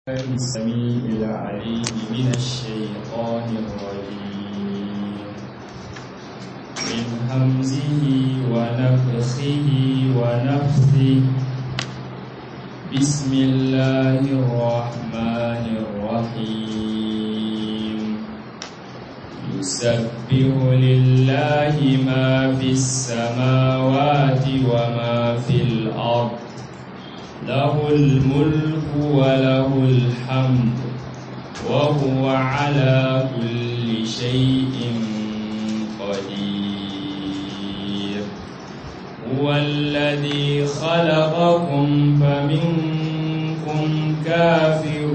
السميع العليم من الشيطان الرجيم من همزه ونفخه ونفثه بسم الله الرحمن الرحيم يسبح لله ما في السماوات وما في الأرض له الملك وله الحمد وهو على كل شيء قدير هو الذي خلقكم فمنكم كافر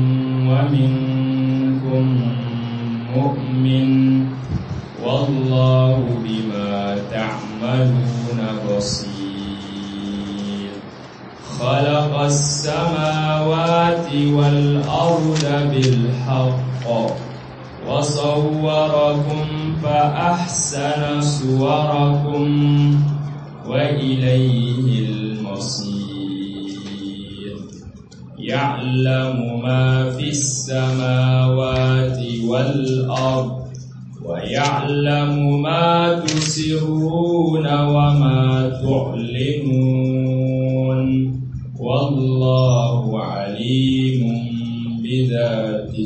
ومنكم مؤمن والله بما تعملون بصير خلق السماوات والأرض بالحق وصوركم فأحسن صوركم وإليه المصير يعلم ما في السماوات والأرض ويعلم ما تسرون وما تعلنون والله عليم بذات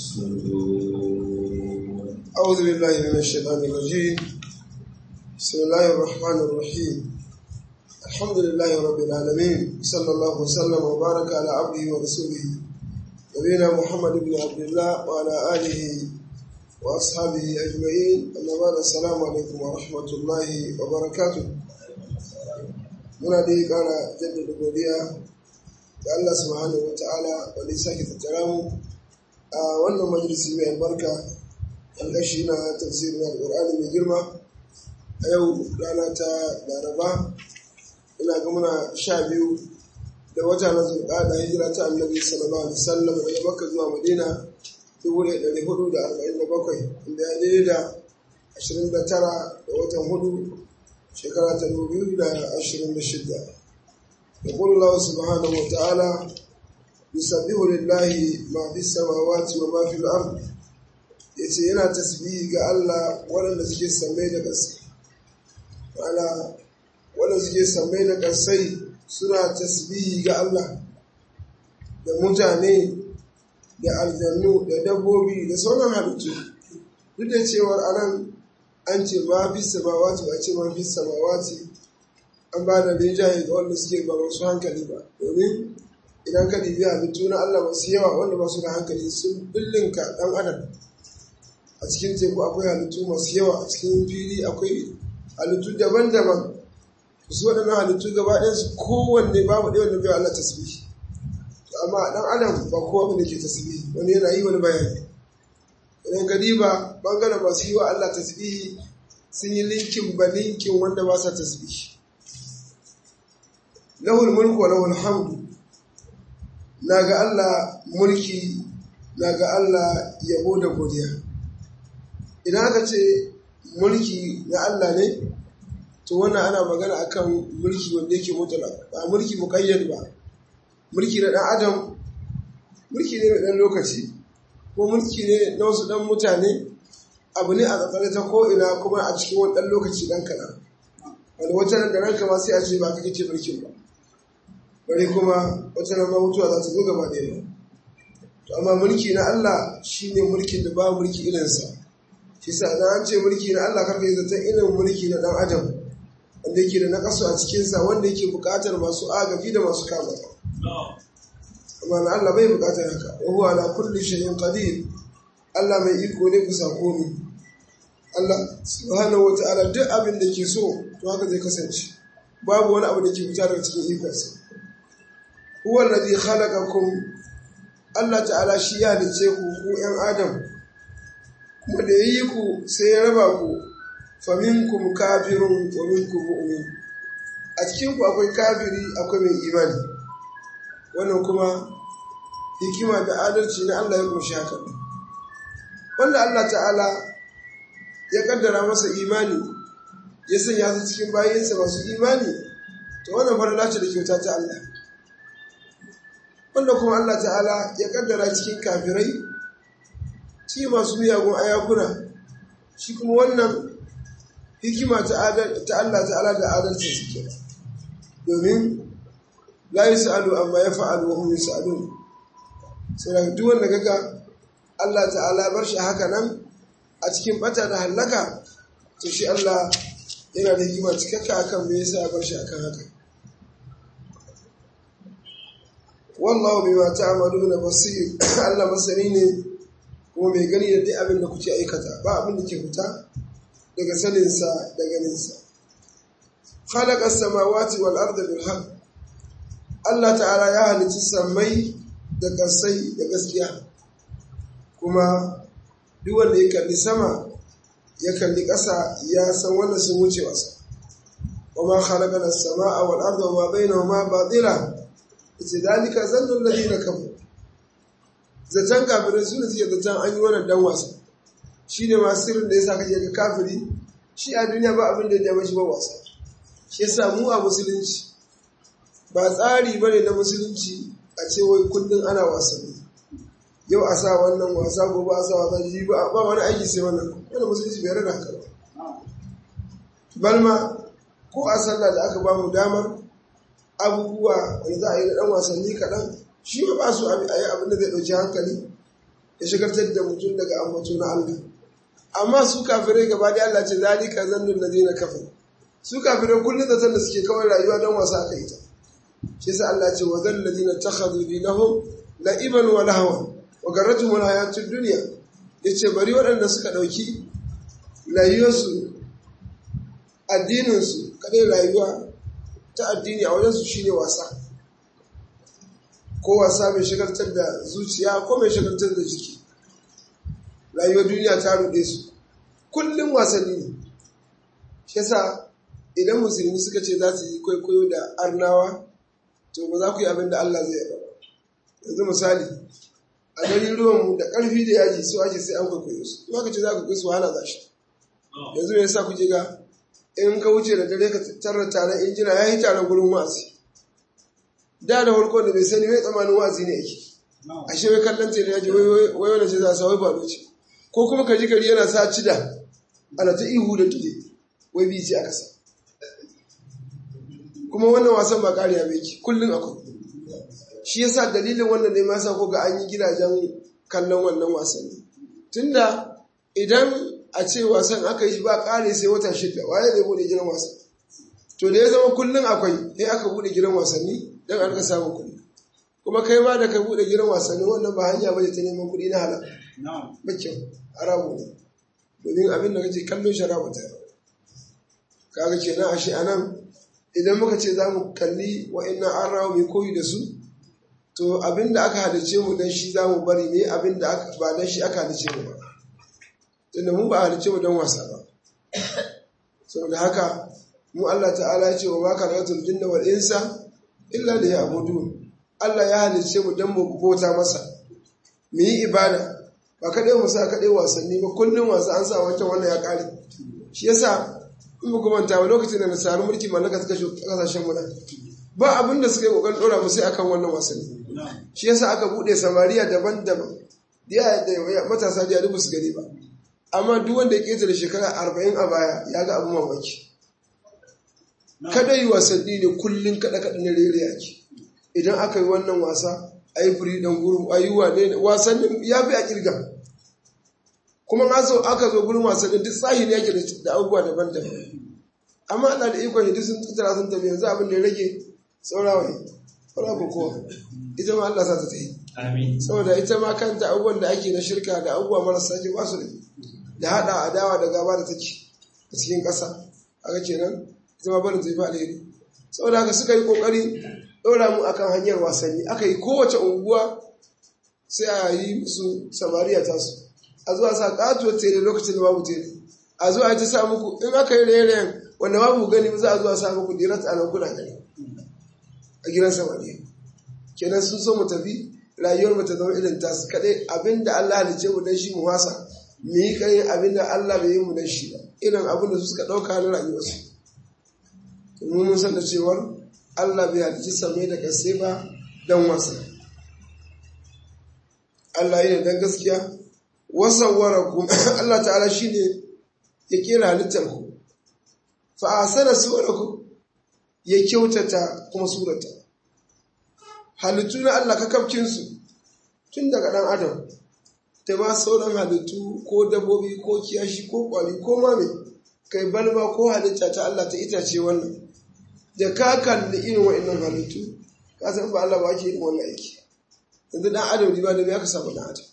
الصدور أعوذ بالله من الشيطان الرجيم بسم الله الرحمن الرحيم الحمد لله رب العالمين صلى الله وسلم وبارك على عبده ورسوله نبينا محمد بن عبد الله وعلى آله وأصحابه أجمعين أما بعد السلام عليكم ورحمة الله وبركاته muna dai kara jaddada godiya ga Allah subhanahu wa ta'ala wanda ya sake tattara mu a wannan majalisi mai albarka alƙashi na tafsirin alƙur'ani mai girma a yau rana ta laraba ina ga muna sha biyu da wata na zulƙada hijira ta annabi sallallahu alaihi wasallam daga makka zuwa madina dubu ɗaya ɗari hudu da arba'in da bakwai inda ya daidai da ashirin da tara da watan hudu shekara ta dubu da ashirin da shida da Allah subhanahu wa ta'ala yusabbihu lillahi ma fi samawati wa ma fi al-ard yace yana tasbihi ga Allah waɗanda suke sammai da ƙasai ma'ana waɗanda suke sammai da ƙasai suna tasbihi ga Allah da mutane da aljannu da dabbobi da sauran halittu duk da cewar anan an ce ma fi samawati ba ce ma fi samawati an ba da rinjaye ga wanda suke ba masu hankali ba domin idan ka ɗibi halittu na Allah masu yawa wanda ba su da hankali sun billinka ɗan adam a cikin teku akwai halittu masu yawa a cikin fili akwai halittu daban-daban su waɗannan halittu gaba ɗayansu kowanne babu ɗaya wanda bai Allah tasbihi amma ɗan adam ba kowa ne ke tasbihi wani yana yi wani bayani idan ka diba bangaren masu yi wa Allah tasbihi sun yi linkin ba linkin wanda ba sa tasbihi lahul mulku wa lahul hamdu na ga Allah mulki na ga Allah yabo da godiya idan aka ce mulki na Allah ne to wannan ana magana akan mulki wanda yake mutala ba mulki muƙayyad ba mulki na ɗan adam mulki ne na ɗan lokaci ko mulki ne na wasu ɗan mutane abu ne a tsakar ta ko'ina kuma a cikin wani ɗan lokaci ɗan kaɗan wanda wata nan da ranka ma sai a ce ba ka kake mulkin ba bari kuma wata nan ma mutuwa za ta zo gaba ɗaya to amma mulki na Allah shine mulkin da ba mulki irinsa shi sa idan an ce mulki na Allah karka yi zaton irin mulki na ɗan adam wanda yake da nakasu a cikinsa wanda yake buƙatar masu agafi da masu kama amma na Allah bai buƙatar haka wa huwa ala kulli shay'in qadir Allah mai iko ne kusa komi Allah subhanahu wa ta'ala duk abin da ke so to haka zai kasance babu wani abu da ke fita daga cikin ikonsa huwa alladhi khalaqakum Allah ta'ala shi ya halice ku ku ƴan adam kuma da yi ku sai ya raba ku faminkum kafirun wa minkum mu'min a cikin ku akwai kafiri akwai mai imani wannan kuma hikima da adalci na Allah ya kunshi haka wanda Allah ta'ala ya kaddara masa imani ya sanya su cikin bayansa masu imani to wannan farla ce da kyauta ta Allah wanda kuma Allah ta'ala ya kaddara cikin kafirai ci masu miyagun ayakuna shi kuma wannan hikima ta Allah ta'ala da adalci suke domin la yi sa'alu amma ya fa'alu wa hum yus'alun sai duk wanda kaga Allah ta'ala bar shi haka nan a cikin bata da hallaka to shi Allah yana da hikima cikakka akan me yasa ya bar shi akan haka wallahu bima ta'maluna basir Allah masani ne kuma mai gani da duk abin da kuke aikata ba abin da ke fita daga saninsa da ganinsa khalaqa samawati wal arda bil haqq Allah ta'ala ya halicci sammai da ƙasai da gaskiya kuma duk wanda ya kalli sama ya kalli ƙasa ya san wanda sun wuce wasa wa ma khalaqa as-samaa wal arda wa ma bainahuma batila ita dalika zannu alladhina kafaru zaton kafirai su ne suke zaton an yi wannan dan wasa shi ne masu sirrin da ya sa kake ga kafiri shi a duniya ba abin da ya mashi ba wasa shi yasa mu a musulunci ba tsari ba ne na musulunci a ce wai kullum ana wasanni yau a sa wannan wasa gobe a sa wasa ji ba ba wani aiki sai wannan wani musulunci bai rana haka ba balma ko a sallah da aka ba mu damar abubuwa wanda za a yi na dan wasanni kaɗan shi ba ba su a yi abin da zai ɗauki hankali ya shigartar da mutum daga ambato na Allah amma su kafirai gaba da Allah ce zalika zannun ladina kafir su kafirai kullum da da suke kawai rayuwa don wasa aka yi ta shi yasa Allah ce wa zal ladina takhadhu dinahum la'iban wa lahwan wa garratuhum alhayatud dunya yace bari waɗanda suka ɗauki rayuwarsu addininsu kadai rayuwa ta addini a wajensu shine wasa ko wasa mai shagaltar da zuciya ko mai shagaltar da jiki rayuwar duniya ta ruɗe su kullum wasanni ne shi yasa idan musulmi suka ce za su yi kwaikwayo da arnawa to ba za ku yi abin da Allah zai yaba yanzu misali a garin ruwanmu da ƙarfi da yaji su ake sai an kwaikwayo su in aka ce za ku kai su wahala za shi yanzu me yasa kuke ga in ka wuce da dare ka tarar taron injina ya yi taron gurin wa'azi da da farko da bai sani mai tsamanin wazi ne yake ashe wai kallon tele ya ji wai wani ce za a sa wai balo ce ko kuma ka ji gari yana sa cida ana ta ihu da tude wai bi ce aka sa kuma wannan wasan ba kariya bai ki kullum akwai shi yasa dalilin wannan ne ma sa ko ga an yi gidajen kallon wannan wasanni tunda idan a ce wasan aka yi shi ba kare sai wata shida waye zai bude gidan wasan to da ya zama kullum akwai sai aka bude gidan wasanni don an ka samun kuɗi kuma kai ma da ka buɗe gidan wasanni wannan ba hanya ba ta neman kuɗi na halal ba kyau haramu ne domin abin da kace kallon sharabu ta kaga kenan ashe anan idan muka ce za mu kalli wa'annan an rawa mai koyi da su to abin da aka halice mu dan shi za mu bari ne abin da ba dan shi aka halice mu ba tunda mu ba halice mu don wasa ba saboda haka mu Allah ta'ala ya ce wa ma karatul jinna wal insa illa da ya abudu Allah ya halice mu don mu bauta masa mu yi ibada ba kaɗai mu sa kaɗai wasanni ba kullum wasa an sa wancan wannan ya ƙare shi yasa in ba kuma ta lokacin da nasarar mulki mallaka suka shi kasashen mu ba abin da suka yi kokarin dora mu sai akan wannan wasanni shi yasa aka bude samariya daban-daban da matasa da dubu su gari ba amma duk wanda ya ketare shekara arba'in a baya ya ga abu mamaki kada yi wasanni ne kullum kada kada na rere yaki idan aka yi wannan wasa a yi firi dan guru a yi wane wasannin ya fi a kirga kuma aka zo gurin wasannin duk tsahi ne yake da abubuwa daban-daban amma Allah da ikon duk sun tattara sun tafi yanzu abin da ya rage saurawa ne saura ko kowa ita ma Allah sa ta tafi saboda ita ma kanta abubuwan da ake na shirka da abubuwa marasa ke ba su da haɗa adawa da gaba da take a cikin ƙasa aka kenan ita ma barin zai fi alheri saboda haka suka yi ƙoƙari ɗora mu akan hanyar wasanni aka yi kowace unguwa sai a yi musu samariya tasu a zuwa sa ƙatuwar tere lokacin da babu tere a zuwa ta sa muku in aka yi rairayen wanda babu gani za a zuwa sa muku dirat a nan kuna gani a gidan samariya kenan sun so mu tafi rayuwar mu ta zama irin tasu kaɗai abinda Allah halice mu dan shi mu wasa mu yi kai abinda Allah bai yi mu dan shi ba irin abin da su suka ɗauka na rayuwarsu mun mun san da cewar Allah bai halici samai da kasai ba dan wasa Allah yana dan gaskiya wasawwarakum Allah ta'ala shine ya kera halittar ku fa asana suwarakum ya kyautata kuma surata halittu na Allah kakafcin su tun daga dan adam ta ba sauran halittu ko dabbobi ko kiyashi ko kwari ko mame kai balma ko halitta ta Allah ta itace wannan da ka kalli irin wa'annan halittu ka san ba Allah ba ake irin wannan aiki yanzu dan adam ne ba da ya ka samu dan adam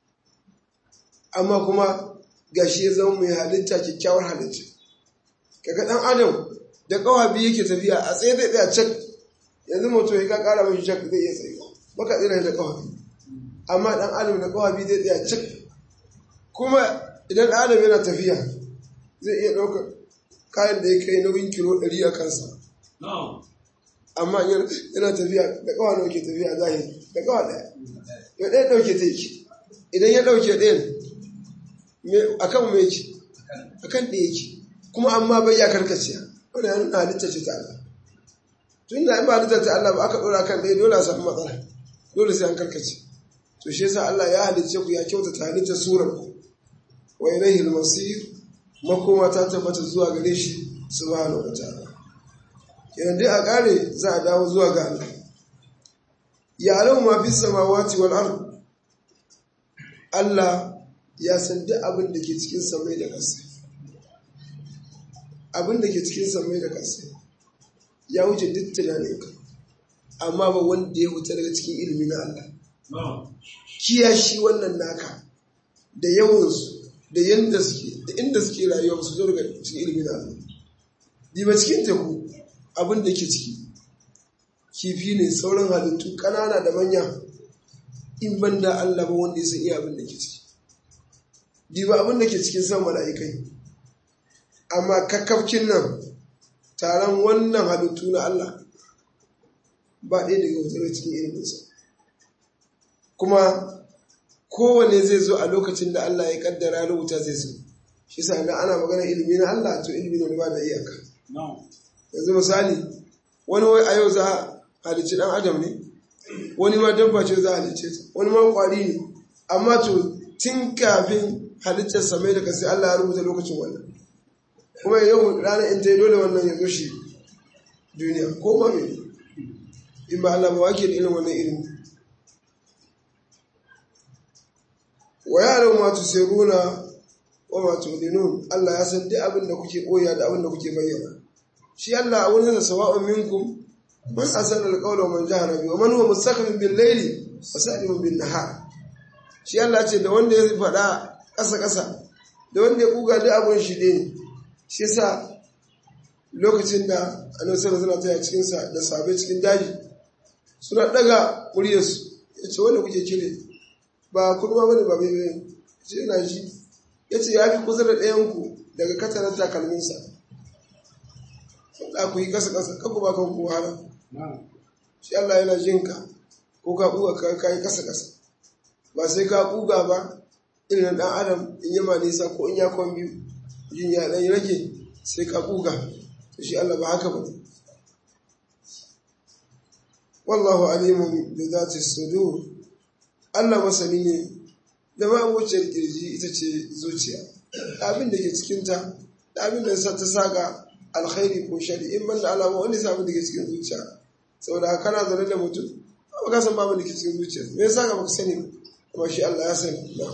amma kuma gashi ya zama mai halitta kyakkyawar halitta kaga dan adam da kawa biyu yake tafiya a tsaye zai tsaya cak yanzu mutum ya ka kara mashi cak zai iya tsaye baka tsira da kawa biyu amma dan adam da kawa biyu zai tsaya cak kuma idan dan adam yana tafiya zai iya ɗaukar kayan da ya kai nauyin kilo ɗari a kansa amma yana tafiya da kawa nawa ke tafiya zahiri da kawa ɗaya ya ɗaya ɗauke ta yake idan ya ɗauke ɗayan a kan mai yake a kan ɗaya yake kuma amma bai ya karkaciya wanda ya nuna halitta ce ta Allah tun da in ba halitta ta Allah ba aka ɗora kan ɗaya dole a samu matsala dole sai an karkace to shi yasa Allah ya halicce ku ya kyautata halittar surar ku wa ilaihi al-masir makoma ta tabbata zuwa gare shi subhanahu wa ta'ala kenan dai a kare za a dawo zuwa ga Allah ya alamu ma fi samawati wal ard Allah ya san duk abin da ke cikin samai da ƙasa abin da ke cikin samai da ƙasa ya wuce duk tunaninka amma ba wanda ya huta daga cikin ilimi na Allah kiyashi wannan naka da yawansu da yanda suke da inda suke rayuwa su zo daga cikin ilimi na Allah diba cikin teku abin da ke ciki kifi ne sauran halittu ƙanana da manya in ban da Allah ba wanda ya san iya abin da ke ciki diba abin da ke cikin san mala'ikai amma kakkafkin nan taron wannan halittu na Allah ba ɗaya daga wutar cikin iliminsa kuma kowane zai zo a lokacin da Allah ya kaddara rubuta zai zo shi sa idan ana magana ilimi na Allah to ilimi ne ba da iyaka yanzu misali wani wai a yau za a halicci dan adam ne wani ma dabba ce za a halicce ta wani ma kwari ne amma to tun kafin halittar samai da kasi Allah ya rubuta lokacin wannan kuma yau ranar in ta yi dole wannan ya zo shi duniya ko ma me in ba Allah ba wake da irin wannan ilimi wa yaran ma tusiruna wa ma tulinun Allah ya san duk abin da kuke koya da abin da kuke bayyana shi Allah a wurin da sawa'un minkum man asana alqawla man jahara bi wa man huwa mustaqbil bil layli wa salimun bin nahar shi Allah ce da wanda ya faɗa ƙasa ƙasa da wanda ya kuga duk abin shi ne shi yasa lokacin da annabi sallallahu alaihi wasallam cikin sa da sabai cikin daji suna daga muryarsu yace wanda kuke kire ba kurma bane ba bai ce yana shi yace ya fi kusa da ɗayanku daga katarar takalminsa da ku yi kasa kasa kanku ba kan ku wahala shi Allah yana jin ka ko ka buga ka kai kasa kasa ba sai ka buga ba irin dan adam in yama nisa ko in ya kwan biyu jin ya dan rage sai ka buga to shi Allah ba haka ba wallahu alimun bi zati sudur Allah masani ne da ma wucin kirji ita ce zuciya abin da ke cikinta da abin da ta saka alkhairi ko shari in banda alama wani samu da ke cikin zuciya saboda kana zaune da mutum ba ka san babu da ke cikin zuciya me yasa ka baka sani kuma shi Allah ya sani na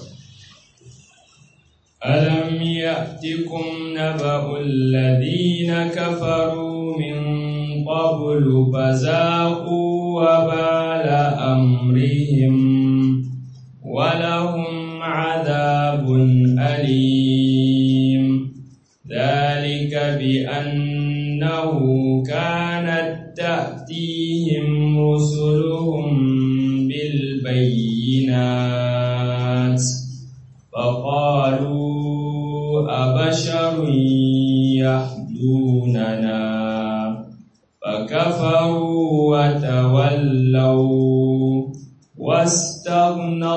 ألم يأتكم نبأ الذين كفروا من قبل فذاقوا وبال أمرهم ولهم عذاب أليم ذلك بأنه كانت تأتيهم رسلهم بالبينات فقالوا أبشر يهدوننا فكفروا وتولوا واستغنى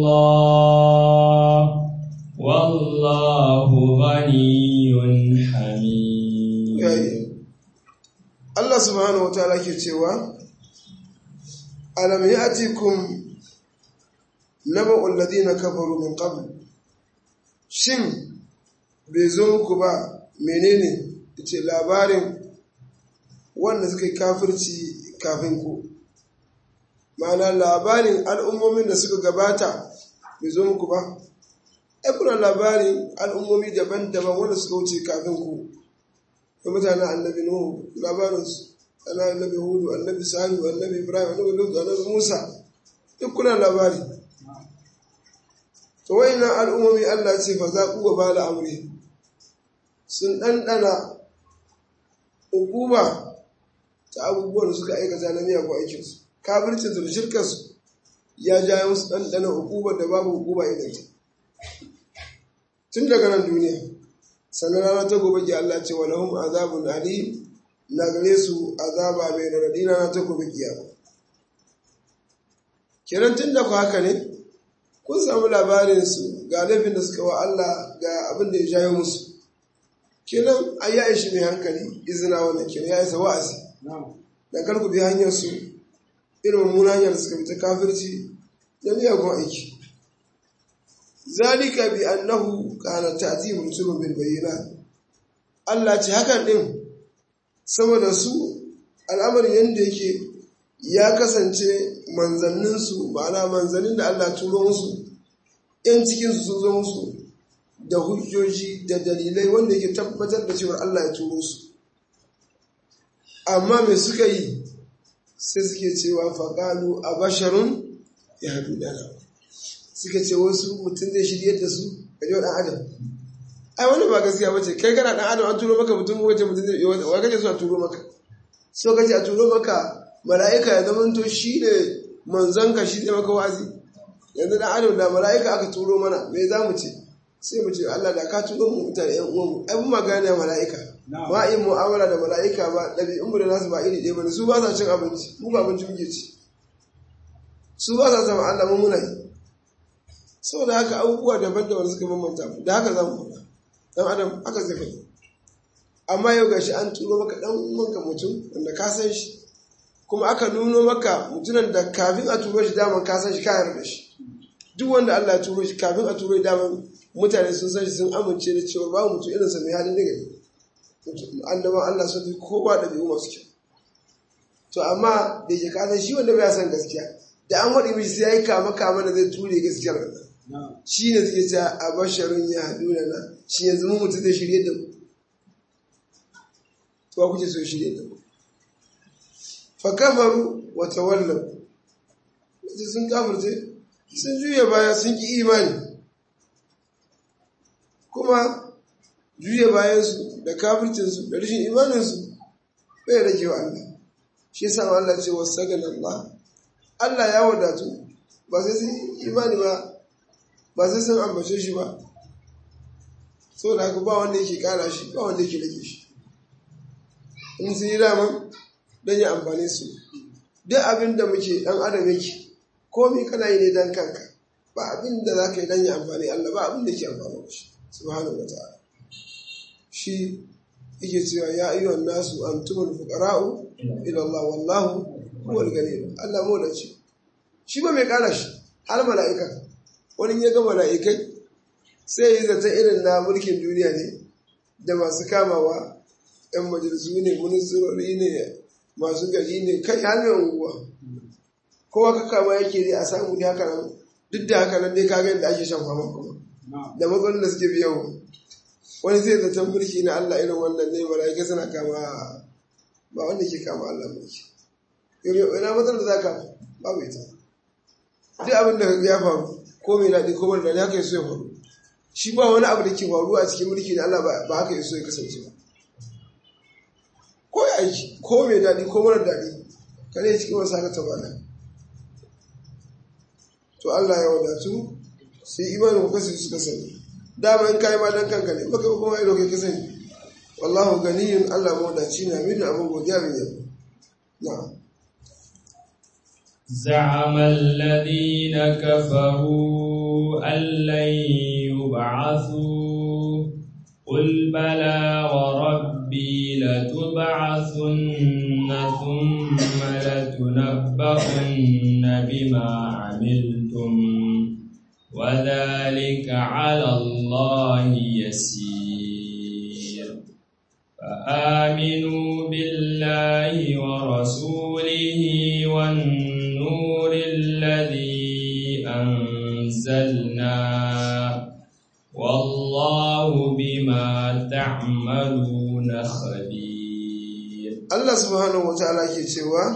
الله والله غني حميد Allah subhanahu wa ta'ala ke cewa alam ya'tikum naba'ul ladina kafaru min qabl shin bai zo muku ba menene ce labarin wanda suka yi kafirci kafin ku ma'ana labarin al'ummomin da suka gabata bai zo muku ba ai kuna labarin al'ummomi daban-daban wanda suka wuce kafin ku da mutanen annabi nuhu labarinsu ana annabi hudu annabi salihu annabi ibrahim annabi lut annabi musa duk kuna labari to wayannan al'ummomi Allah ce fa za ku ba da amri sun ɗanɗana hukuma ta abubuwan da suka aikata na miyagun aikinsu kafircin da shirkarsu ya ja musu ɗanɗana hukumar da babu hukuma idan ta tun daga nan duniya sannan rana ta gobe ki Allah ce walahum azabun alim na gare su azaba mai radadi rana ta gobe kiyama kenan tun da ku haka ne kun samu labarin su ga laifin da suka wa Allah ga abin da ya jayo musu kenan an ya ishi mai hankali izina wannan kenan ya isa wa'azi dan kar ku bi hanyar su irin mummunan hanyar suka bi ta kafirci da miyagun aiki zalika bi annahu kana ta'timu rusulun bil bayyinat Allah ce hakan din saboda su al'amarin yanda yake ya kasance manzannin su ma'ana manzannin da Allah turo musu yan cikin su sun zo musu da hujjoji da dalilai wanda yake tabbatar da cewa Allah ya turo su amma me suka yi sai suke cewa faƙalu a basharun ya haɗu dana suka ce wasu mutum zai shiryar da su a yau ɗan adam ai wani ba gaskiya ba ce kai kana ɗan adam an turo maka mutum wace mutum zai wa kace so a turo maka so kace a turo maka mala'ika ya zama to shi ne manzanka shi ne maka wazi yanzu ɗan adam da mala'ika aka turo mana me za mu ce sai mu ce Allah da ka turo mu mutane ƴan uwanmu ai mun magana da mala'ika ba in mu'amala da mala'ika ba ɗabi'un mu da nasu ba iri ɗaya bane su ba sa cin abinci mu ba abinci muke ci su ba sa sama Allah mu muna yi saboda haka abubuwa daban-daban suka bambanta mu da haka za mu faɗa dan adam haka zai faɗi amma yau gashi an turo maka ɗan uwanka mutum wanda ka san shi kuma aka nuno maka mutumin da kafin a turo shi daman ka san shi ka yarda shi duk wanda Allah ya turo shi kafin a turo shi daman mutane sun san shi sun amince da cewa babu mutum irinsa mai halin daga ne annaban Allah sun fi kowa da biyu masu kyau to amma da yake kasan shi wanda bai san gaskiya da an waɗi mishi sai ya yi kama kama da zai ture gaskiyar nan shi ne suke cewa a basharun ya haɗu na na shi yanzu mu mutum zai shirye da mu to wa kuke so shirye da mu fa kafaru wa tawallaw sun kafirce sun juya baya sun ki imani kuma juya bayansu da kafircinsu da rashin imaninsu bai rage wa Allah shi yasa Allah ce wasu sagan Allah Allah ya wadatu ba sai sun imani ba ba sai sun ambace shi ba so da haka ba wanda yake kara shi ba wanda yake rage shi in sun yi dama don yi amfani su duk abin da muke dan adam yake komi kana yi ne dan kanka ba abin da za ka yi don yi amfani Allah ba abin da ke amfani da shi subhanahu wa ta'ala shi yake cewa ya ayyuhan nasu antumul fuqara'u ila Allah wallahu huwal ghani Allah mu da shi shi ba mai kara shi har mala'ika wani ya ga mala'ikai sai yi zata irin na mulkin duniya ne da masu kamawa yan majalisu ne ministrori ne masu gari ne kai har mai unguwa kowa ka kama yake ne a samu ne haka nan duk da haka nan dai ka ga yadda ake shan fama kuma da matsalolin da suke biyan wani zai zaton mulki na Allah irin wannan ne mala'ika suna kama ba wanda ke kama Allah mulki ina matsalar da za ka babu ita duk abin da ya faru ko mai daɗi ko mara daɗi haka ya so ya faru shi ba wani abu da ke faru a cikin mulki na Allah ba haka ya so ya kasance ba ko ya aiki ko mai daɗi ko mara daɗi kare cikin wasu haka ta bana to Allah ya wadatu sai imanin ku kasance suka sani dama in kayi ma dan kanka ne baka kuma ido kai ka sani wallahu ganiyun Allah mawdaci na min abin godiya bin yabo na'am زعم الذين كفروا أن لن يبعثوا قل بلى وربي لتبعثن ثم لتنبؤن بما عملتم وذلك على الله يسير فآمنوا بالله ورسوله والنور الذي أنزلنا والله بما تعملون خبير Allah subhanahu wa ta'ala ke cewa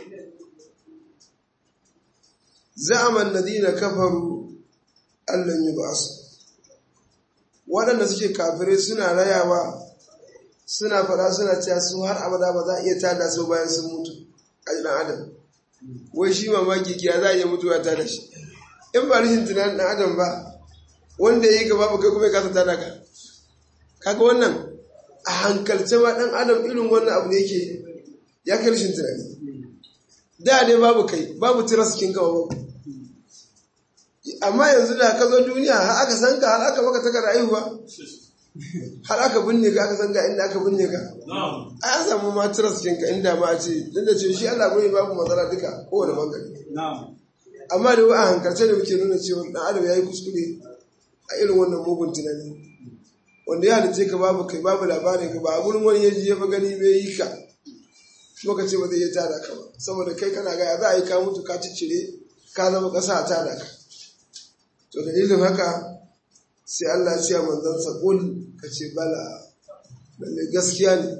za'aman ladina kafaru allan yub'asu waɗanda suke kafirai suna rayawa suna fara suna cewa su har abada ba za a iya tada su bayan sun mutu a ɗan adam wai shi mamaki kiya za a iya mutuwa tada shi in ba rashin tunanin ɗan adam ba wanda ya yi gaba ba kai kuma ya kasa tada ka kaga wannan a hankalce ma ɗan adam irin wannan abu ne yake ya kai rashin tunani da dai babu kai babu tiras kin kawo babu amma yanzu da ka zo duniya har aka san ka har aka maka takar haihuwa har aka binne ka aka san ka inda aka binne ka a an samu ma tiras kin ka inda ma a ce duk da ce shi Allah bai babu matsala duka kowane bangare amma da wa a hankalce da muke nuna cewa dan adam yayi kuskure a irin wannan mugun tunani wanda ya halice ka babu kai babu labarin ka ba a gurin wani yaji ya fa gani bai yi ka kuma ka ce ba zai iya tada ka ba saboda kai kana ga za a yi ka mutu ka ciccire ka zama ƙasa a tada ka to dalilin haka sai Allah ya ce manzon sa kul ka ce bala lalle gaskiya ne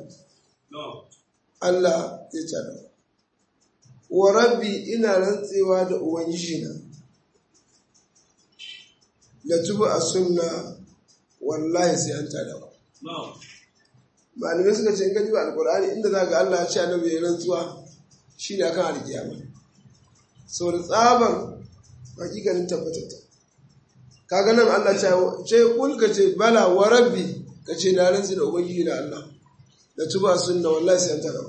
Allah ya tada wa rabbi ina rantsewa da ubangiji na la tubu a sunna wallahi sai an tada ba malamai suka ce in gaji alkur'ani inda za ga Allah ya ce annabi ya rantsuwa shi ne akan alkiyama saboda tsabar hakikanin tabbatar kaga nan Allah ce kul ka ce bala wa rabbi ka ce na rantsi da ubangiji da Allah da tuba sunna wallahi sai an tada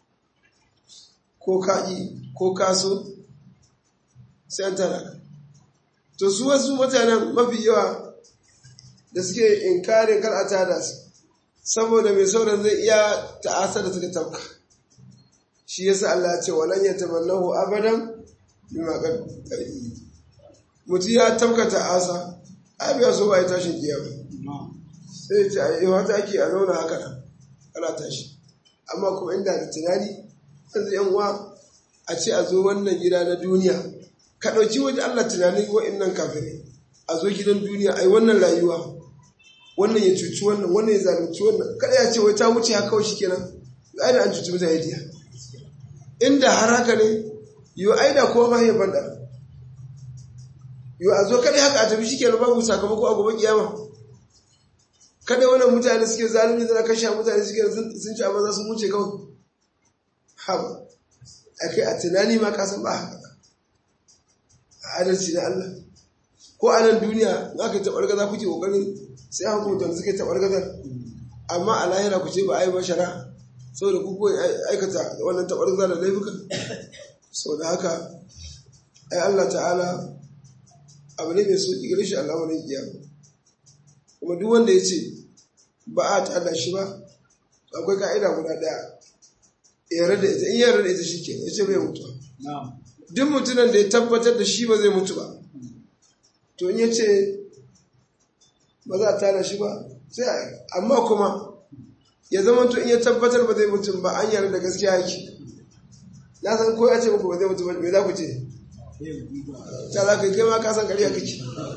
ko ka yi ko ka so sai an tada to su wasu mutanen mafi yawa da suke inkarin kar a tada su saboda mai sauran zai iya ta'asa da suka tabka shi yasa Allah ya ce walan yatamannahu abadan bima qad mutum ya tabka ta'asa ai biya so bai tashin kiyama sai ya ce ai wata ake a zauna haka nan ana tashi amma kuma inda da tunani yanzu yan uwa a ce a zo wannan gida na duniya ka ɗauki waje Allah tunanin wa'innan kafirai a zo gidan duniya ai wannan rayuwa wannan ya cuci wannan wannan ya zalunci wannan kada ya ce wai ta wuce haka kawai shikenan ai da an cuci mutane diya inda har haka ne yo ai da kowa ma ya banda yo a zo kada haka a tafi shikenan babu sakamako a gobe kiyama kada wannan mutane suke zalunci da kashe mutane suke sun ci amma za su wuce kawai haba akai a tunani ma ka san ba haka adalci na Allah ko a nan duniya in aka taɓar gaza kuke ƙoƙarin sai an hukunta da suke taɓar gazar amma a lahira ku ce ba a yi bashara saboda ku kuwa aikata wannan taɓar gaza da laifuka sau da haka ai Allah ta'ala abu ne mai sauƙi gare shi al'amarin kiyama kuma duk wanda ya ce ba a ta'ala shi ba akwai ka'ida guda ɗaya yarda da ita in yarda da ita shi ke ya ce bai mutuwa duk mutumin da ya tabbatar da shi ba zai mutu ba to in ya ce ba za a tara shi ba sai a amma kuma ya zama to in ya tabbatar ba zai mutu ba an yarda da gaskiya yake na san ko ya ce muku ba zai mutu ba me za ku ce ta za ka kai ma ka san ƙarya kake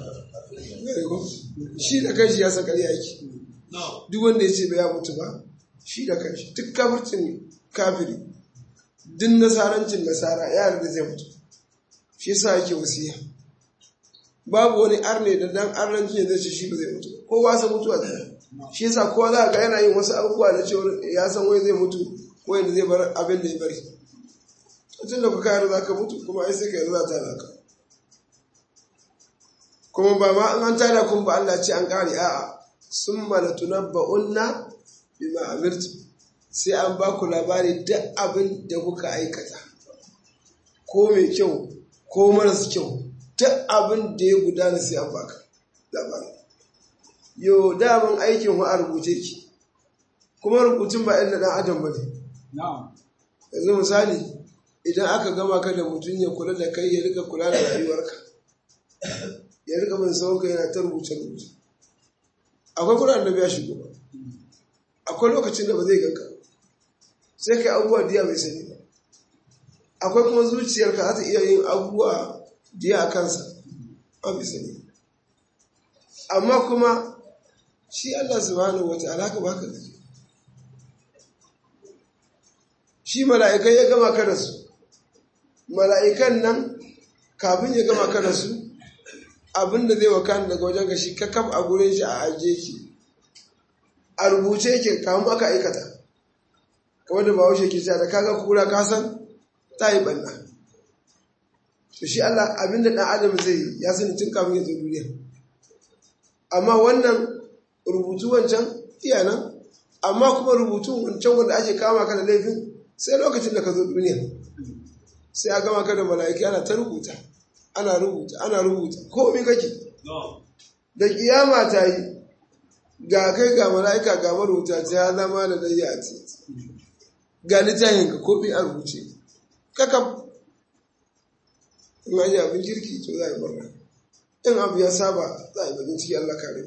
shi da kanshi ya san ƙarya yake duk wanda ya ce ba ya mutu ba shi da kanshi duk kafircin kafiri duk nasarancin nasara ya yarda zai mutu shi yasa yake wasiya babu wani arne da dan arnanci ne zai ce shi ba zai mutu kowa san mutuwa zai shi yasa kowa za ga yana yin wasu abubuwa na cewa ya san wai zai mutu ko yadda zai bar abin da ya bari tun da kuka yarda za ka mutu kuma ai sai ka yarda za ta naka kuma ba ma an tada kun ba Allah ce an kare a'a sun malatunabba'unna bima amirtu sai an ba ku labari duk abin da kuka aikata ko mai kyau ko maras kyau duk abin da ya gudana sai an baka labari yau daman aikin wa a rubuce ki kuma rubutun ba na dan adam ba ne yanzu misali idan aka gama ka da mutum ya kula da kai ya rika kula da rayuwarka ya rika bin sauka yana ta rubuce rubuce akwai kuma annabi ya shigo ba akwai lokacin da ba zai ganka sai kai abubuwa diya bai sani ba akwai kuma zuciyarka za ta iya yin abubuwa diya a kansa ba bai sani amma kuma shi Allah subhanahu wa ta'ala haka baka da shi mala'ikai ya gama ka da su mala'ikan nan kafin ya gama ka da su abinda zai wakana daga wajen ka shi kakaf a gurin shi a ajiye ki a rubuce yake kamun aka aikata kamar da bahaushe ke cewa da kaga kura ka san ta yi banna to shi Allah abinda ɗan adam zai yi ya sani tun kafin ya zo duniya amma wannan rubutu wancan iya nan amma kuma rubutu wancan wanda ake kama ka da laifin sai lokacin da ka zo duniya sai a gama ka da mala'iki ana ta rubuta ana rubuta ana rubuta komai kake da kiyama ta yi ga kai ga mala'ika ga marubuta ta ya zama da dai a ce ga littafin ka komai a rubuce kakaf in an yi abin kirki to za a yi murna in abu ya saba za a yi bakin ciki Allah kare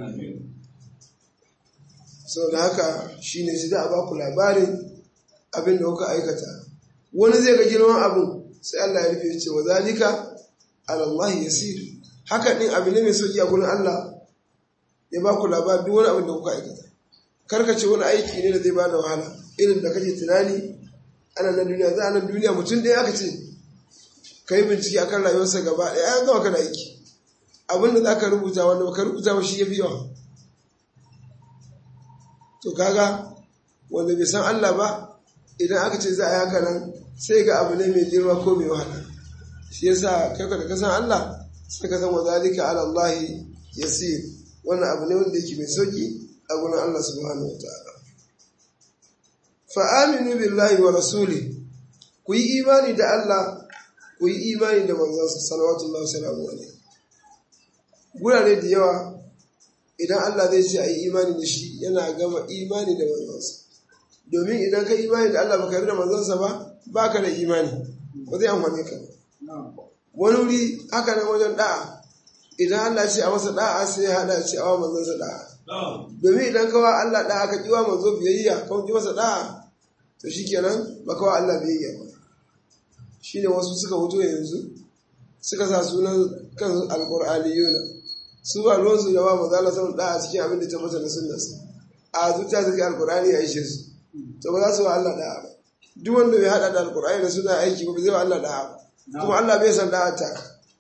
sau da haka shi ne shi za a baku labarin abin da kuka aikata wani zai ga girman abin sai Allah ya rufe ce wa zalika alallahi yasir haka din abin ne mai sauki a gurin Allah ya baku labarin duk wani abin da kuka aikata karkace wani aiki ne da zai bada wahala irin da kake tunani ana nan duniya za a nan duniya mutum ɗaya aka ce ka yi bincike akan rayuwarsa gaba ɗaya an gama ka da aiki abin da za ka rubuta wanda ka rubuta ba shi ya fi yawa to kaga wanda bai san Allah ba idan aka ce za a yi haka nan sai ga abu ne mai girma ko mai wahala shi yasa kai da ka san Allah sai ka san wa zalika ala Allah yasir wannan abu ne wanda yake mai sauki a gurin Allah subhanahu wa ta'ala fa aminu billahi wa rasuli ku yi imani da Allah ku yi imani da manzansa salawatullahi salamu alaihi gurare da yawa idan Allah zai ce a yi imani da shi yana gama imani da manzansa domin idan ka imani da Allah baka yi da manzansa ba ba ka da imani ba zai amfani ka wani wuri haka nan wajen da'a idan Allah ce a masa da'a sai ya hada ce a wa manzansa da'a domin idan kawa Allah da'a ka kiwa manzo biyayya ka ki masa da'a to shikenan ba kawa Allah biyayya ba shine wasu suka fito yanzu suka sa sunan kan alqur'aniyuna su ba ruwansu da ba maza Allah samun da'a cikin abin da ta mata na sunnarsa a zuciya suke alqur'ani ya ishe su to ba za su wa Allah da'a ba duk wanda bai hada da alqur'ani da suna aiki ba zai wa Allah da'a ba kuma Allah bai san da'a ta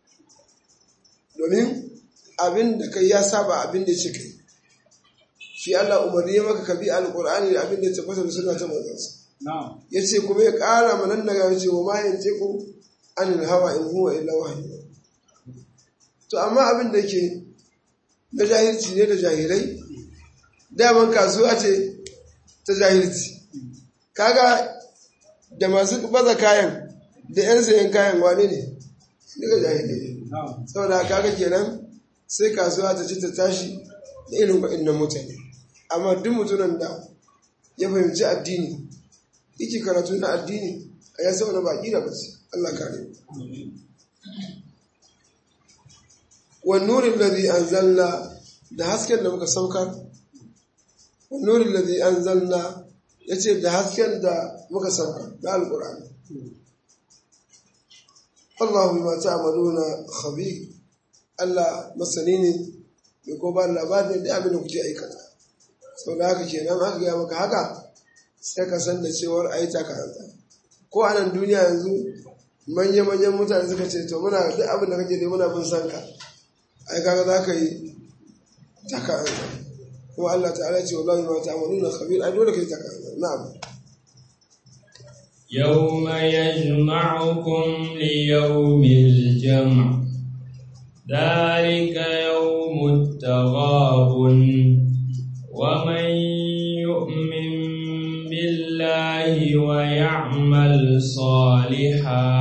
domin abin da kai ya saba abin da ya ce kai shi Allah umarni ya maka ka bi alqur'ani da abin da ya tabbata da sunna ta manzansa ya ce kuma ya ƙara manan daga ya ce wa ma yance ku anil hawa in huwa illa wahyi to amma abin da ke na jahilci ne da jahilai daman kasuwa ce ta jahilci kaga da masu baza kayan da 'yan sayan kayan wane ne daga jahilai saboda kaga kenan sai kasuwa ta ci ta tashi da irin waɗannan mutane amma duk mutumin da ya fahimci addini yake karatu na addini a ya saboda baƙi da bace Allah kare والنور الذي أنزلنا da hasken da muka saukar nurin da zai an zanna ya ce da hasken da muka saukar da alkur'ani Allah ma ta amaluna khabi Allah masani ne mai ko ba labarin da abin da kuke aikata sau da haka kenan aka gaya maka haka sai ka san da cewar a yi takaranta ko a nan duniya yanzu manya-manyan mutane suka ce to muna duk abin da kake da muna bin san ka ai kaga za ka yi taka kuma Allah ta'ala ce wallahi ma ta'maluna khabir ai dole kai taka na'am يوم يجمعكم ليوم الجمع ذلك يوم التغابن ومن يؤمن بالله ويعمل صالحا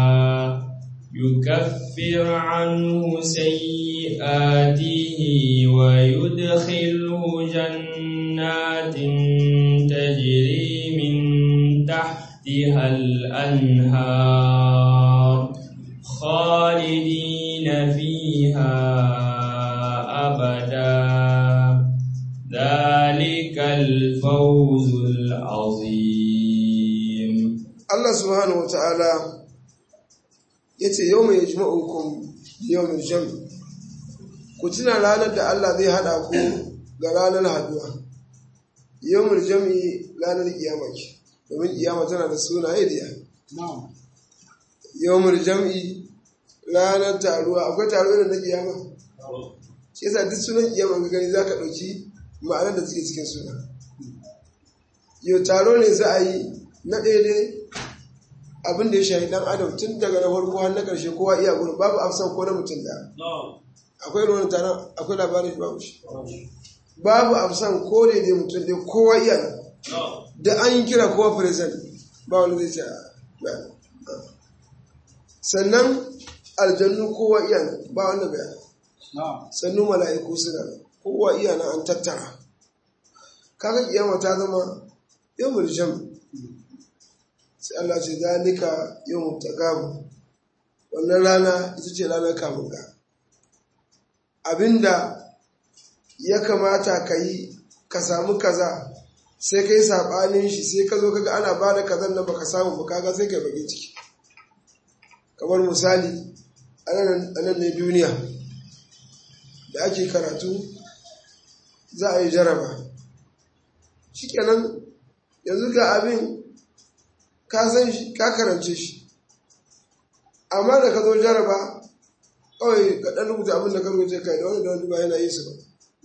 يكفر عنه سيئاته ويدخله جنات تجري من تحتها الأنهار خالدين فيها الفوز العظيم Allah subhanahu wa ta'ala ya ce yau mai jima'ukun yau mai jami ku tuna ranar da Allah zai haɗa ku ga ranar haduwa yau mai jami ranar kiyama ke domin kiyama tana da sunaye da ya yau mai jami ranar taruwa akwai taruwa da na kiyama shi yasa duk sunan kiyama ga gani za ka ɗauki ma'anar da suke cikin suna yau taro ne za a yi na ɗaya abin da ya shahi dan adam tun daga na farko har na ƙarshe kowa iya gudu babu afsan ko na mutum da akwai ruwan taron akwai labarin shi babu shi babu afsan ko ne dai mutum dai kowa iya nan da an yi kira kowa present ba wani zai ce sannan aljannu kowa iya nan ba wanda bai sannu mala'iku suna nan kowa iya nan an tattara kaga kiyama ta zama yawmul jam' sai Allah ce zalika yawmut taqabu wannan rana ita ce ranar kamun ga abinda ya kamata ka yi ka samu kaza sai kai sabanin shi sai ka zo kaga ana bada kazan nan baka samu ba kaga sai kai bage ciki kamar misali anan ne duniya da ake karatu za a yi jaraba shikenan yanzu ga abin ka san shi ka karance shi amma da ka zo jaraba kawai ka ɗan rubuta abin da ka rubuta kai da wani da wani ba yana yi su ba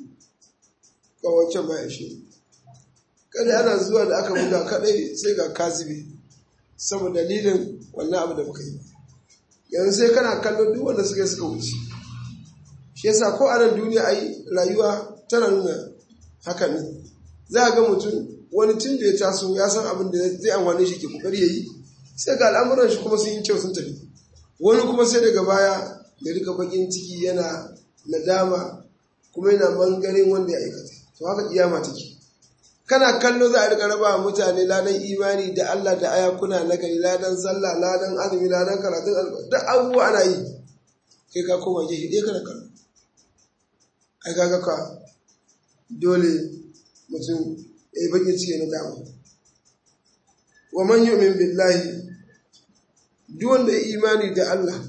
kawai wancan ba ya shi kada ana zuwa da aka buga kadai sai ga kazibi saboda dalilin wannan abu da muka yi yanzu sai kana kallo duk wanda suka yi suka wuce shi yasa ko a nan duniya ai rayuwa tana nuna haka ne za a ga mutum wani tun da ya taso ya san abin da zai amfani shi ke kokari ya yi sai ga al'amuran shi kuma sun yi kyau sun tafi wani kuma sai daga baya ya rika bakin ciki yana nadama kuma yana bangaren wanda ya aikata to haka kiyama take kana kallo za a rika raba mutane ladan imani da Allah da ayakuna na gari ladan sallah ladan azumi ladan karatun alƙur'ani duk abubuwa ana yi kai ka koma gefe ɗaya kana kallo ai kaga ka dole mutum ya yi bakin ciki na dama wa man yu'min billahi duk wanda ya imani da Allah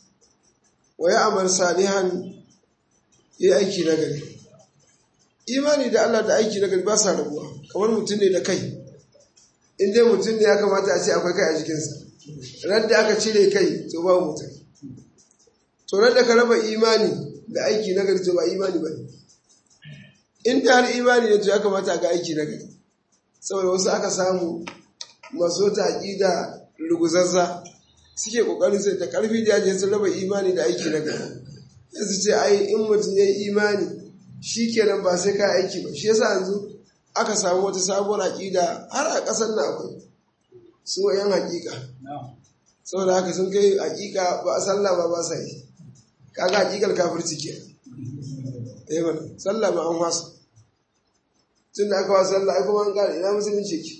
wa ya amal salihan ya aiki na gari imani da Allah da aiki na gari ba sa rabuwa kamar mutum ne da kai in dai mutum ne ya kamata a ce akwai kai a jikinsa ran da aka cire kai to ba mutum to ran da ka raba imani da aiki na gari to ba imani ba ne in da har imani ne to ya kamata a ga aiki na gari saboda wasu aka samu maso ta aƙida ruguzazza suke ƙoƙarin sai ta ƙarfi da yaje sun raba imani da aiki na gari yanzu ce ai in mutum ya yi imani shi kenan ba sai ka aiki ba shi yasa yanzu aka samu wata sabuwar aƙida har a ƙasar na akwai su yan haƙiƙa saboda haka sun kai haƙiƙa ba a sallah ba ba sa yi kaga haƙiƙar kafirci ke eh mana sallah ma an wasa tun da aka wasa sallah ai kuma an gane ina musulunci ke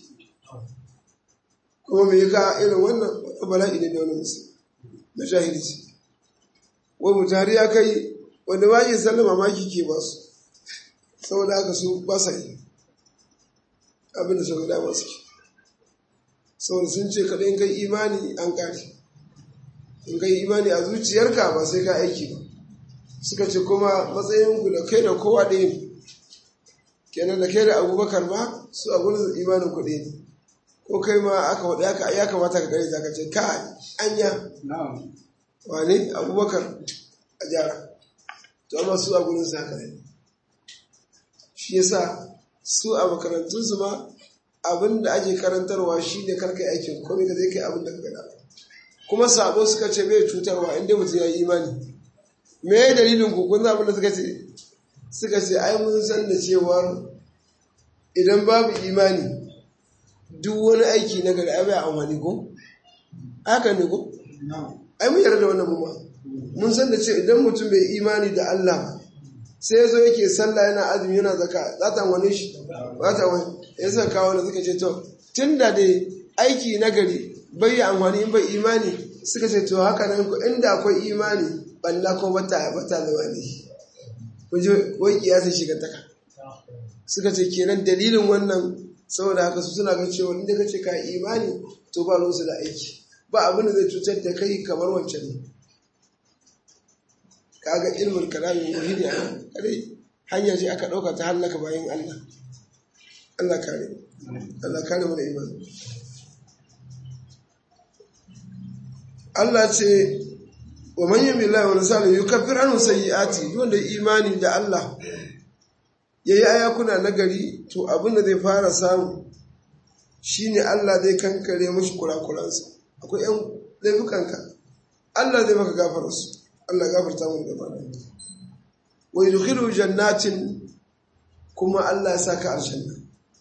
kuma me ka irin wannan bala'i ne da wani musulmi na jahilci wai mutum ya kai wanda ba yi sallah mamaki ke ba su saboda haka su ba sa yi abin da suka dama suke saboda sun ce kaɗai in kai imani an ƙari in kai imani a zuciyarka ba sai ka aiki ba suka ce kuma matsayinku da kai da kowa ɗaya ne kenan da kai da abubakar ba su a gurin imanin kuɗi ne ko kai ma aka waɗa aka ya kamata ka gare ka ce ka anya wane abubakar a gyara to amma su a gurin su haka ne shi yasa su a makarantunsu ma abin da ake karantarwa shi ne karka aikin komai ka zai kai abin da ka gada kuma sabo suka ce bai cutarwa inda mutum ya yi imani me ya dalilin ku kun abin da suka ce suka ce ai mun san da cewa idan babu imani duk wani aiki na gari ai bai amfani ko haka ne ko ai mun yarda da wannan mu mun san da cewa idan mutum bai imani da Allah ba sai ya zo yake sallah yana azumi yana zaka za ta wani shi ba ta wani ya suka kawo da suka ce to tun da dai aiki na gari bai yi amfani in bai imani suka ce to haka nan ku inda akwai imani balla ko bata bata zama ne ku ji wai kiyasa shiga taka suka ce kenan dalilin wannan saboda haka su suna ga cewa inda kace ka imani to ba ruwansu da aiki ba abin da zai cutar da kai kamar wancan ne kaga ilmin kalamin wahidi a kadai hanya ce aka ɗauka ta hallaka bayan Allah Allah kare Allah kare mu da imani Allah ce wa man yami Allah wa rasuluhu yukaffir anhu sayyi'ati duk wanda imani da Allah yayi ayakuna nagari to abin da zai fara samu shine Allah zai kankare mashi kurakuransa akwai yan laifukanka Allah zai maka gafara su Allah gafarta mu gaba da wa yudkhilu jannatin kuma Allah ya saka aljanna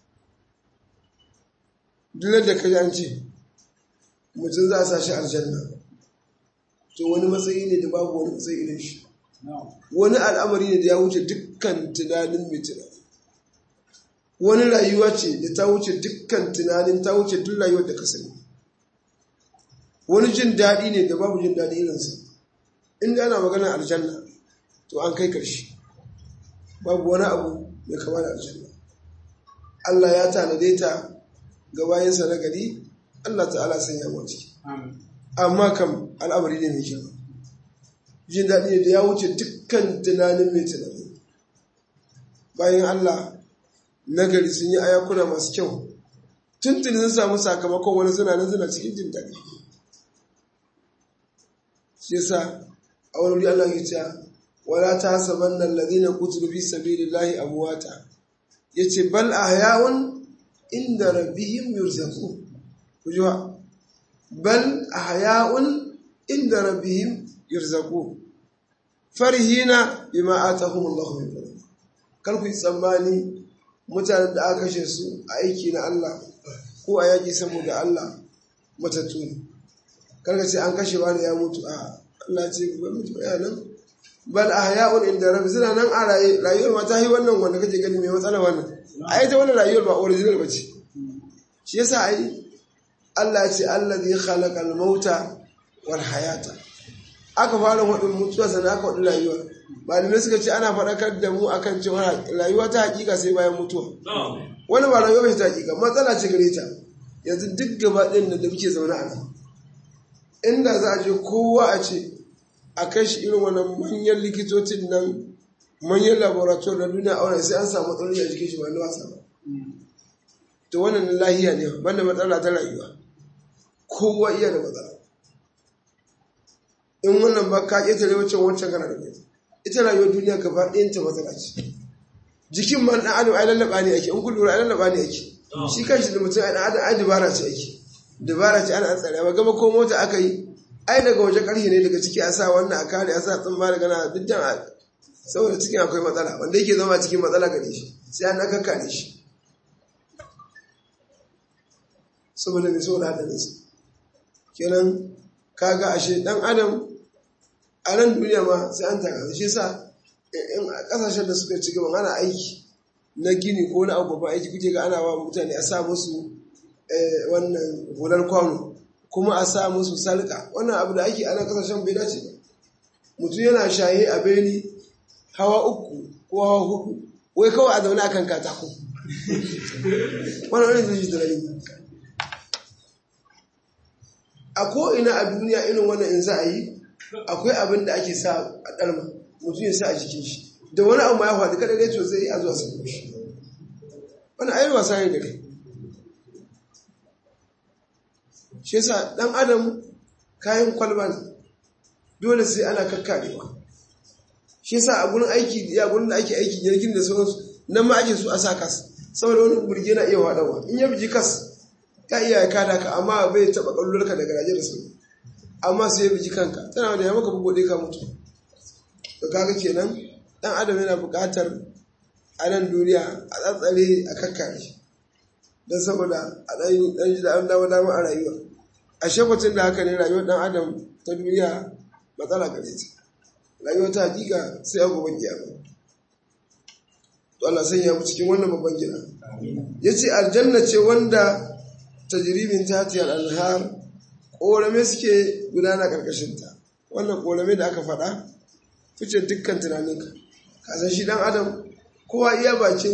duk da kaji an ce mutum za a sa shi aljanna to wani matsayi ne da babu wani matsayi irin shi wani al'amari ne da ya wuce dukkan tunanin mai tunani wani rayuwa ce da ta wuce dukkan tunanin ta wuce duk rayuwar da ka sani wani jin daɗi ne da babu jin daɗi irinsa inda ana magana aljanna to an kai ƙarshe babu wani abu mai kama da aljanna Allah ya tanade ta ga bayansa na gari Allah ta'ala sun yamma ciki amma kam al'amari ne mai kyau jin daɗi ne da ya wuce dukkan tunanin mai tunani bayan Allah nagari sun yi ayakuna masu kyau tuntuni sun samu sakamakon wani suna nan suna cikin jin daɗi shi yasa a wani wuri Allah ya ce wala ta saban nan ladina kutulu fi sabilillahi amwata yace bal ahya'un inda rabbihim yurzaqun kujuwa bal ahya'un inda rabbihim yurzaqun farihina bima atahum Allah min fadli kar ku yi tsammani mutanen da aka kashe su a aiki na Allah ko a yaki saboda Allah matattu ne kar ka ce an kashe wani ya mutu a Allah ce ku mutu ya nan bal ahya'un inda rabbi suna nan a raye rayuwar ma ta yi wannan wanda kake gani mai matsala wannan a ita wannan rayuwar ba original ba ce shi yasa ai Allah ce allazi khalaqal mauta wal hayata aka fara wadin mutuwa sannan aka wadin rayuwa malamai suka ce ana faɗakar da mu akan cewa rayuwa ta hakika sai bayan mutuwa wani ba rayuwa bai ta hakika matsala ce gare ta yanzu duk gaba ɗin da muke zaune a nan inda za a je kowa a ce a kai shi irin wannan manyan likitocin nan manyan laboratoire na duniya aure sai an samu matsaloli a jikin shi ba na wasa ba to wannan lahiya ne banda matsala ta rayuwa kowa iya da matsala in wannan ba ka ƙetare wancan wancan kana da kai ita rayuwar duniya gaba ɗayan ta matsala ce jikin man ɗan adam ai lallaba ne ake in kun lura ai lallaba ne ake shi kanshi da mutum ai ɗan adam ai dabara ce ake dabara ce ana tsare ba gama ko mota aka yi ai daga waje ƙarshe ne daga ciki a sa wannan a kare a sa tsumma daga na duk dan saboda cikin akwai matsala wanda yake zama cikin matsala gare shi sai an kakkare shi saboda mai saboda hadarinsa kenan kaga ashe dan adam a nan duniya ma sai an taka shi sa in kasashen da suka ci gaba ana aiki na gini ko na abu ba aiki kuke ga ana wa mutane a sa musu wannan hular kwano kuma a sa musu salka wannan abu da ake a nan kasashen bai dace ba mutum yana shaye a beni hawa uku ko hawa hudu wai kawai a zaune akan katako wannan wani zai ji tunani a ko'ina a duniya irin wannan in za a yi akwai abin da ake sa a ɗarma mutum ya sa a jikin shi da wani abu ma ya faɗi kada dai to zai a zuwa sabo shi wani ayi wasa ne gare shi yasa ɗan adam kayan kwalba ne dole sai ana kakkarewa shi yasa a gurin aiki ya gurin da ake aiki jirgin da sauransu nan ma ake su a sa kas saboda wani burge na iya waɗawa in ya biji kas ka iya ya kada ka amma bai taɓa ƙallurka daga garaje da sauri amma sai ya biji kanka tana da ya maka bugu ka mutu da kaga kenan ɗan adam yana buƙatar a nan duniya a tsatsare a kakkare don saboda a ɗan ji da an dama dama a rayuwa a shekwacin da haka ne rayuwar ɗan adam ta duniya matsala gare ta rayuwa ta hakika sai a gobe kiyama to Allah sanya mu cikin wannan babban gida yace aljanna ce wanda tajribin tatiyar anhar korame suke gudana karkashin ta wannan korame da aka faɗa fice dukkan tunaninka ka san shi dan adam kowa iya bakin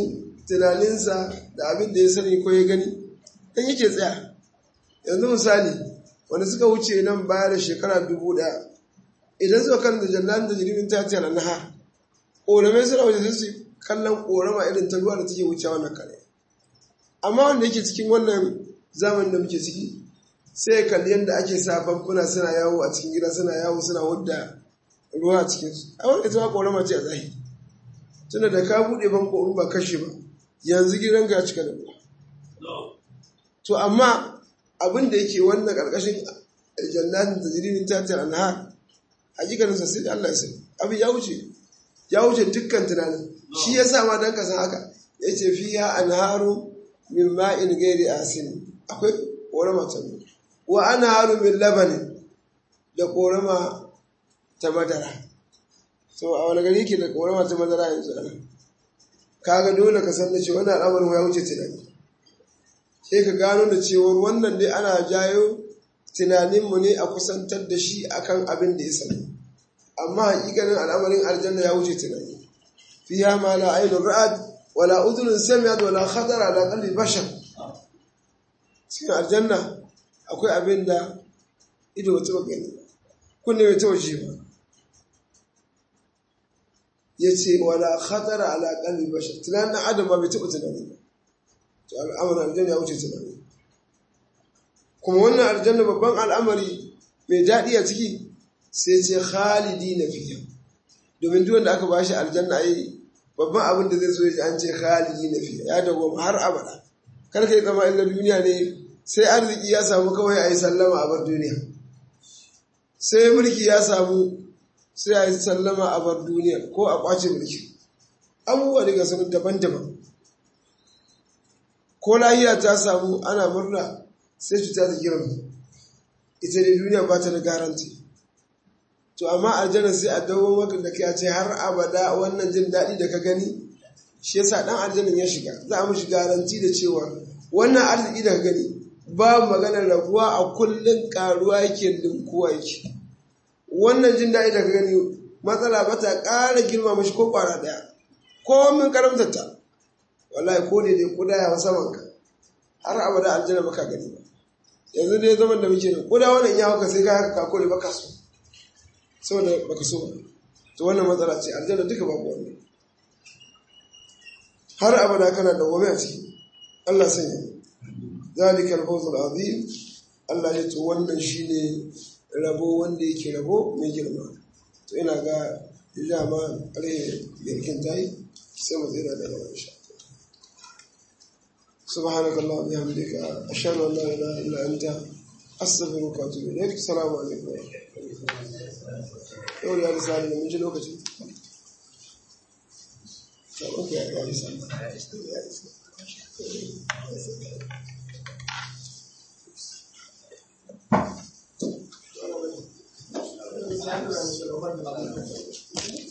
tunaninsa da abin da ya sani ko ya gani dan yake tsaya yanzu misali wanda suka wuce nan baya da shekara dubu ɗaya idan suka kan da jannan da jirgin ta ce na ha ƙoramai suna wuce su kallon ƙorama irin ta ruwa da take wuce wannan kare amma wanda yake cikin wannan zamanin da muke ciki sai ya kalli yadda ake sa famfuna suna yawo a cikin gida suna yawo suna wadda ruwa a cikinsu a wanda ita ma ƙorama ce a zahiri tunda da ka buɗe famfo in ba kashe ba yanzu gidanka ya cika da ruwa to amma abin da yake wannan ƙarƙashin jannatin da jirinin tatar anhar hakikanin sa sai Allah ya sani abin ya wuce ya wuce dukkan tunanin shi ya sa ma dan ka san haka ya ce fiya anharu min ma'in gairi asin akwai korama ta mu wa anharu min labanin da korama ta madara so a wani gari ke da korama ta madara yanzu ana kaga dole ka san da cewa wannan al'amarin ya wuce tunani sai ka gano da cewar wannan dai ana jayo tunaninmu ne a kusantar da shi akan abin da ya sani amma hakikanin al'amarin aljanna ya wuce tunani fiha ma la ainun ra'ad wala udhunun sami'at wala khatara ala qalbi bashar cikin aljanna akwai abin da ido ba taɓa gani kunne bai taɓa ji ba ya ce wala khatara ala qalbi bashar tunanin adam ba bai taɓa tunani ba to al'amarin aljanna ya wuce tunani kuma wannan aljanna babban al'amari mai daɗi a ciki sai ce khalidi na fiye domin duk wanda aka ba shi aljanna yi babban abin da zai so ya an ce khalidi na fiye ya dawo har abada kar ka yi zama illa duniya ne sai arziki ya samu kawai a yi sallama a bar duniya sai mulki ya samu sai a yi sallama a bar duniya ko a kwace mulki abubuwa daga sun daban-daban ko lahiya ta samu ana murna sai cuta ta girma ita ne duniya ba ta da garanti to amma aljanna sai a dawo maka da kai a ce har abada wannan jin daɗi da ka gani shi yasa dan aljannan ya shiga za a mishi garanti da cewa wannan arziki da ka gani ba maganar rabuwa a kullun karuwa yake linkuwa yake wannan jin daɗi da ka gani matsala ba ta ƙara girma mashi ko ƙwara ɗaya ko min karamtarta wallahi ko ne dai kuda ya saman ka har abada aljanna baka gani ba yanzu dai zaman da muke da kuda wannan ya hauka sai ka haka kako ne baka so saboda baka so ba to wannan matsala ce aljanna duka babu wannan har abada kana da gobe a ciki Allah sanya zalika al-fawz al-azim Allah ya to wannan shine rabo wanda yake rabo mai girma to ina ga jama alai yarkin tayi sai mu tsira da yawa insha سبحانك اللهم وبحمدك أشهد أن لا إله إلا أنت أستغفرك وأتوب إليك السلام عليكم يقول يا رسالة من جل وقت أوكي يا رسالة Thank you.